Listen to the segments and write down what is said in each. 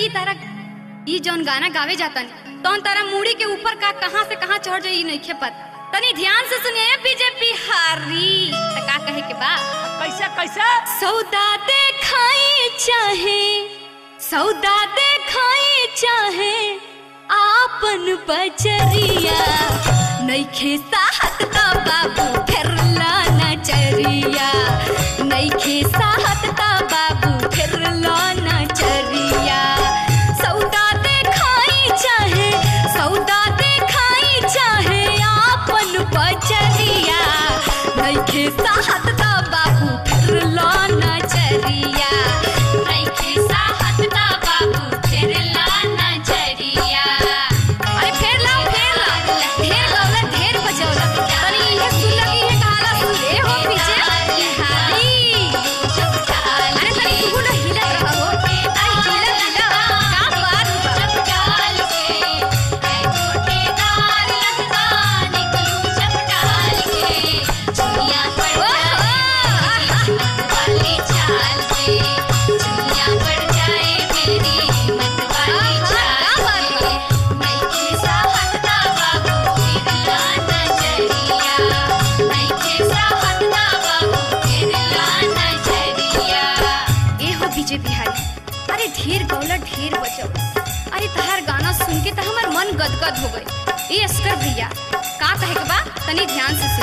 ई तारा ई जौन गाना गावे जातन तौन तारा मूड़ी के ऊपर का कहां से कहां चढ़ जाई नइखे पता तनी ध्यान से सुनिए बीजेपी हारी त का कहे के बा कैसे कैसे सौदा देखाई चाहे सौदा देखाई चाहे आपन बजरिया नइखे साहत का बाबू फिरला नचरिया नइखे साहत का बाबू फिरला नचरिया सौदा देखाई चाहे सौदा देखाई चाहे आपन बजरिया नइखे साहत का बाबू फिरला नचरिया नइखे साहत का बाबू फिरला नचरिया अरे फेर लाओ फेर लाओ ढेर गौला ढेर बजौला तनी इहे सुन लगी है कहाला सुन ए हो पीछे हारी अरे तनी तू ना हिलत रह हो अरे हिलत हिलत का बात चपटाल के ऐ गोटेदार लगता निकलू चपटाल के दुनिया पड़ जाए वाली चाल पे दुनिया पड़ जाए मेरी हिम्मत वाली चाल पे नइखे साहत ना बाबू फिरला नजरिया नइखे साहत ना बाबू फिरला नजरिया ए हो बीजे बिहारी अरे ढेर गौला ढेर बचो अरे तहार गाना सुन के तो हमार मन गदगद हो गई ए अस्कर भैया का कहे के बा तनी ध्यान से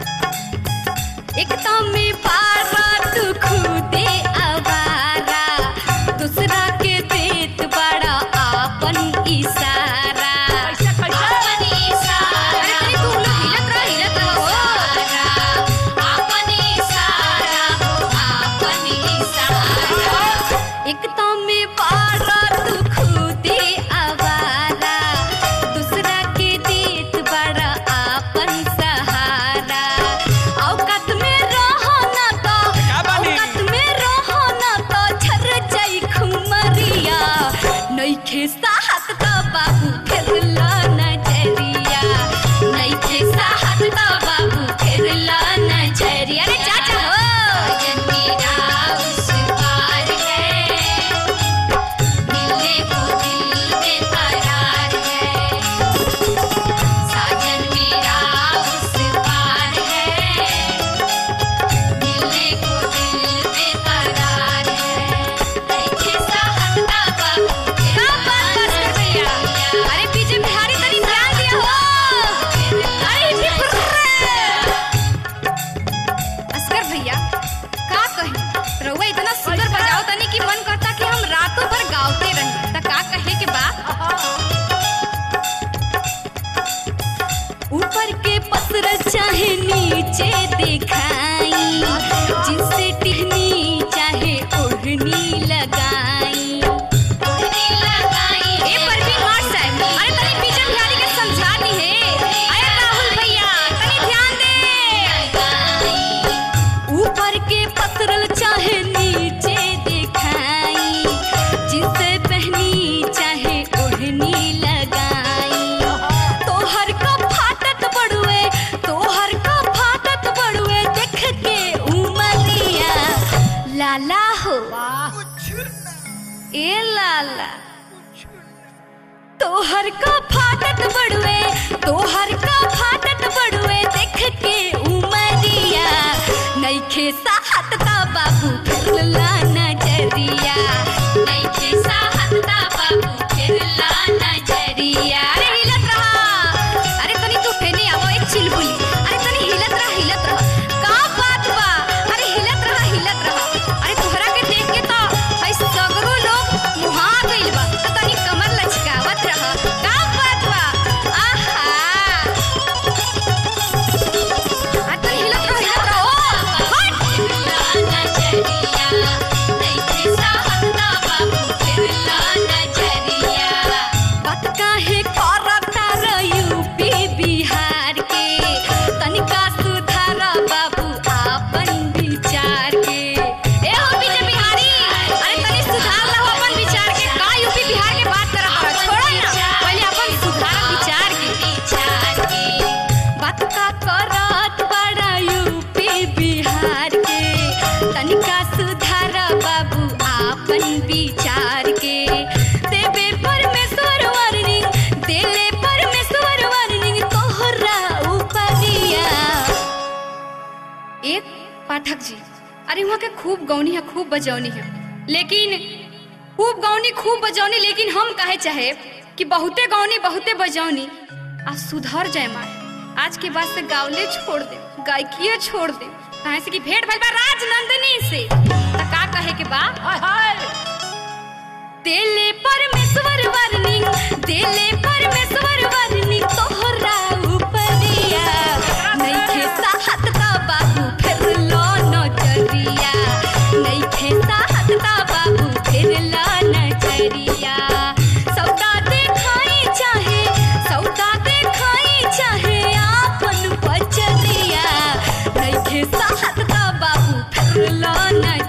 सुने एक तो में पारा तू खुदे आवारा दूसरा के देत बड़ा आपन इशारा कैसे कैसे आपन इशारा अरे तनी तू लोग हिलत रह हिलत रह हो आपन इशारा हो आपन इशारा एक तो में पारा तू खुदे आवारा दूसरा के देत बड़ा आपन सहारा औकात में रहो ना तो का बानी? औकात में रहो ना तो झर जाई खुमरिया नइखे साहत का बाबू फिरला नजरिया नइखे साहत का बाबू फिरला नजरिया अरे चाचा हो मेरा उस पार है मिलने को दिल बेकरार है साजन मेरा उस पार है मिलने को दिल बेकरार है नइखे साहत का बाबू का बात बस कर भैया अरे पीछे बिहारी तनी ध्यान दिया हो अरे हिप्पी फुर्रे अस्कर भैया का कही रउआ इतना सुंदर बजाओ तनी कि मन करता कि हम रातों भर गावते रही त का कहे के बा ऊपर के पसर चाहे नीचे दिखाई जिनसे टिहनी चाहे ओढ़नी लगाई ओढ़नी लगाई ए परवीन मार साहब अरे तनी पीछे बिहारी के समझा दी है अरे राहुल भैया तनी ध्यान दे ऊपर के पसरल चाहे नीचे दिखाई जिसे पहनी चाहे ओढ़नी लगाई तोहर का फाटत बड़ुए तोहर का फाटत बड़ुए देख के उमरिया लाला हो ए लाला तोहर का फाटत बड़ुए तोहर का फाटत बड़ुए देख के उमरिया नइखे साहत का बाबू फिरला नजरिया नइखे साहत का बाबू फिरला नजरिया अरे हिलत रहा अरे तनी तू फेने आवो एक चिलबुली अरे तनी हिलत रहा हिलत रहा का बात बा अरे हिलत रहा हिलत रहा अरे तोहरा के देख के तो हई सगरो लोग मुहा गइल बा त तनी कमर लचकावत रहा का बात बा आहा आ तनी हिलत रहा हिलत रहा ओ हट अरे वहाँ के खूब गौनी है खूब बजौनी है लेकिन खूब गौनी खूब बजौनी लेकिन हम कहे चाहे कि बहुते गौनी बहुते बजौनी आ सुधर जाए मारे आज के बाद से गावले छोड़ दे गायकीय छोड़ दे कहे से कि भेंट भइल बा राजनंदिनी से त का कहे के बा हाय हाय देले परमेश्वर वार्निंग देले परमेश्वर वार्निंग तोहरा उपरिया नइखे साहत का बाबू फिर लो नजरिया नइखे साहत का बाबू फिर लो नजरिया सौदा देखाई चाहे सौदा देखाई चाहे आपन बचरिया नइखे साहत का बाबू फिर लो नजरिया